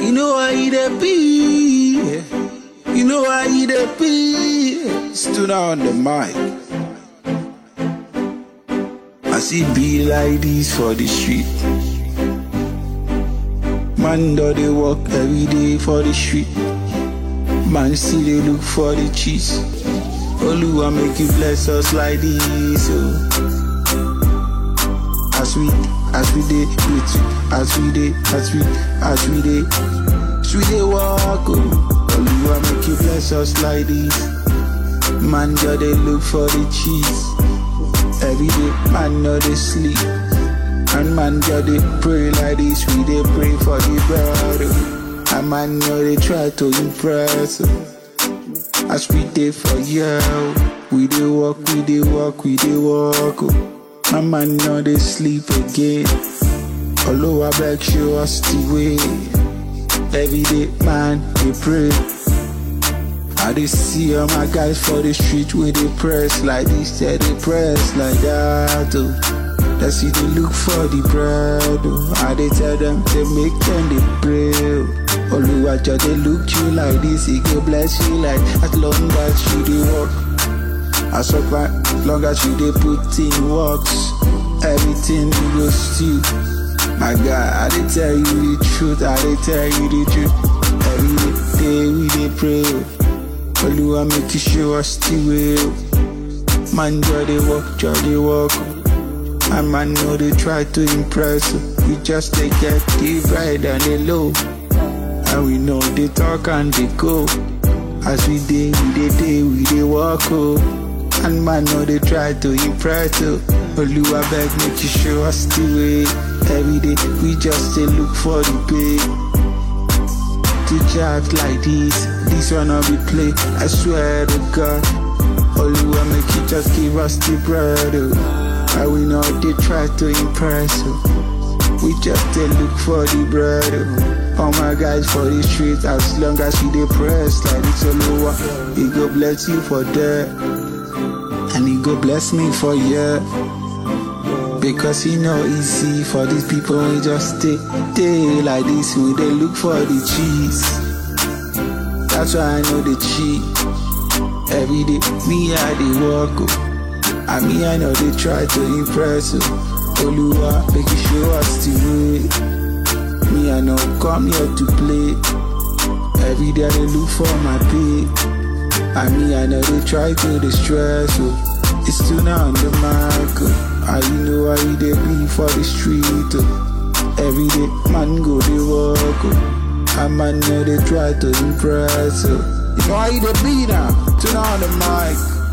You know how you dey be. You know how you dey be. Stood on the mic. I see be like this for the street. Man do they walk every day for the street. Man still they look for the cheese. Oluwa make you bless us like this. Oh. As we, as we day, with you, as we day, as we, as we day, as we day walk. Oh. Oluwa make you bless us like this. Man do they look for the cheese. Every day, man no they sleep. And man just they pray like this, we they pray for the brother. And man know they try to impress. oh. As we dey for you, we dey walk, we dey walk, we dey walk. oh. And man know they sleep again. Although I beg show us the way. Every day, man, they pray. I dey see all my guys for the street where they press like this, yeah, they press like that. Oh. That's see they look for the bread. Oh. I they tell them they make them they pray. Oh. Oluwajo they look you like this, he go bless you like as long as you dey work. As long as you dey put in works, everything you go still. My God, I dey tell you the truth, I dey tell you the truth. Every day we dey pray. oh. Oluwa make you show us the way. oh. Man, joy they walk, joy they walk. oh. And man know they try to impress. oh. We just they get the right and the low. And we know they talk and they go. As we day, we dey day, we dey walk. Oh. And man know they try to impress. Oh. Oluwa beg make you show us the way. Every day we just dey look for the pay to jabs like this. This one I'll be play. I swear to God. Oluwa make you just give us the bread. Oh. And we know they try to impress. Oh. We just they look for the bread. Oh. All my guys for the street, as long as you dey press like this Oluwa, he go bless you for that. And he go bless me for yeah. Because he know easy for these people we just stay, stay like this we they look for the cheese. That's why I know the cheat. Every day me I dey walk oh. And me I know they try to impress oh. Oluwa make you show us the way. Me I know come here to play. Every day I dey look for my pay. And me I know they try to distress oh. It's still not on the mark. Oh. And you know how you dey be for the street. Oh. Every day, man go dey walk. Oh. And man know they try to impress. Oh. You know how you dey be now. Turn on the mic.